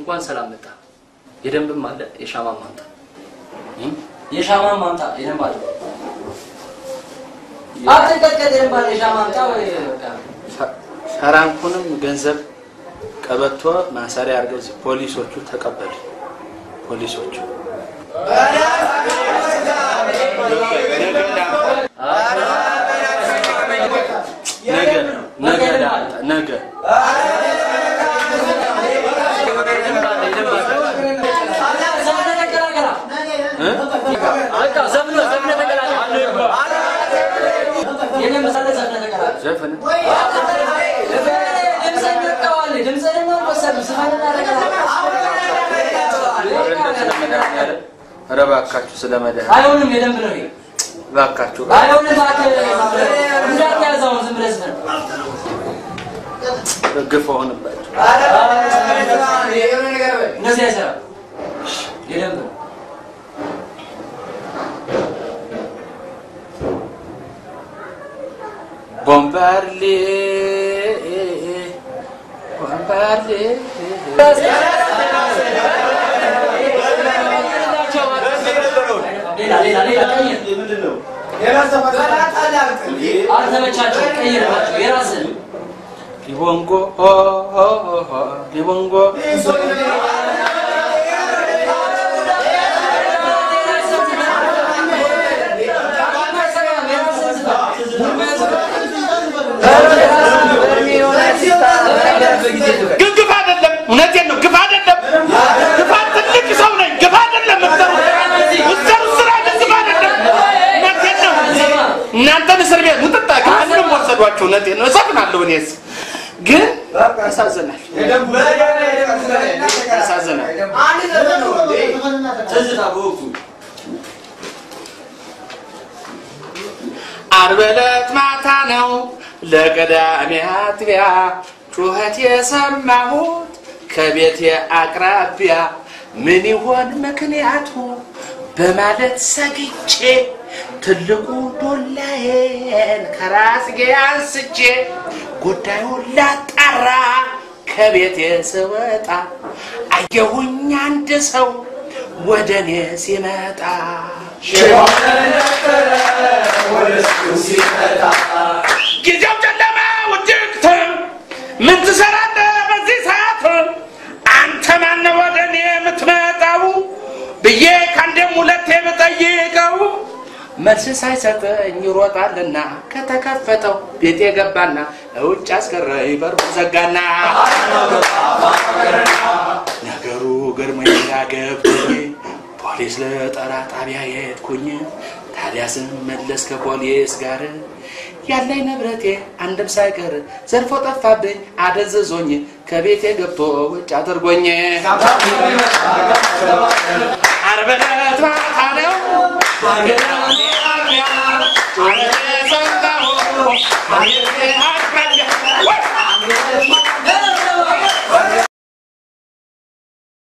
እንኳን ሰላም መጣ። የደንብም አለ የሻማም ማምጣ የሻማን ማምጣ የደንብ አለ አትንቀጥቀጥ የደንብ አለ የሻማ ማምጣ ወይ ፈራንኩንም ገንዘብ ቀበቶ ማሰሪያ አድርገው እዚህ ፖሊሶቹ ተቀበሉ። ፖሊሶቹ ነገ ነገ ነገ ዘፈን ኧረ እባካችሁ ስለ መድኃኒዓለም አይሆንም የደንብ ነው ይሄ እባካችሁ አይሆንም እባክህ እንዳትያዘው ዝም ብለህ ዝም ግፍ ሆንባችሁ እንደዚህ አይሰራም የደንብ ነው ቦምባርሌ ቦምባርሌ ሌላ ሌላ ሌላ ቀይር አልተመቻቸው ቀይርባቸው የራስህን ሊቦንጎ ኦ ኦ ኦ ኦ ሊቦንጎ ግን ግፍ አይደለም። እውነቴን ነው። ግፍ አይደለም። ግፋት ትልቅ ሰው ነኝ። ግፍ አይደለም። ምትሰሩት ስራ ግን ግፍ አይደለም። እውነቴን ነው። እናንተን እስር ቤት ሙጥጣ ከአንድም ወሰዷቸው። እውነቴን ነው። እሰፍናለሁ እኔስ ግን ያሳዝናል፣ ያሳዝናል። ትዝታ በወቅቱ ዓርብ ዕለት ማታ ነው ለቀዳሜ አጥቢያ ጩኸት የሰማሁት ከቤቴ አቅራቢያ ምን ይሆን ምክንያቱ በማለት ሰግቼ ትልቁ ዶላዬን ከራስጌ አንስቼ ጉዳዩን ላጣራ ከቤቴ ስወጣ አየሁኝ አንድ ሰው ወደ እኔ ሲመጣ ጊዜው ጨለማ ውድቅት ምን ትሰራለህ በዚህ ሰዓት አንተ ማነህ ወደ እኔ የምትመጣው ብዬ ከአንዴም ሁለቴ ብጠይቀው መልስ ሳይሰጠኝ ይሮጣልና ከተከፈተው ቤት የገባና እውጭ አስቀረኝ በሩን ዘጋና ነገሩ ገርሞኝ ገብቶኝ ፖሊስ ለጠራ ጣቢያ የሄድኩኝ ታዲያ ስመለስ ከፖሊስ ጋር ያለኝ ንብረቴ አንድም ሳይቀር ዘርፎ ጠፋብኝ አደንዝዞኝ ከቤቴ ገብቶ ውጭ አድርጎኝ ዓርብ ዕለት ማታ ነው ጩኸት ሰማሁ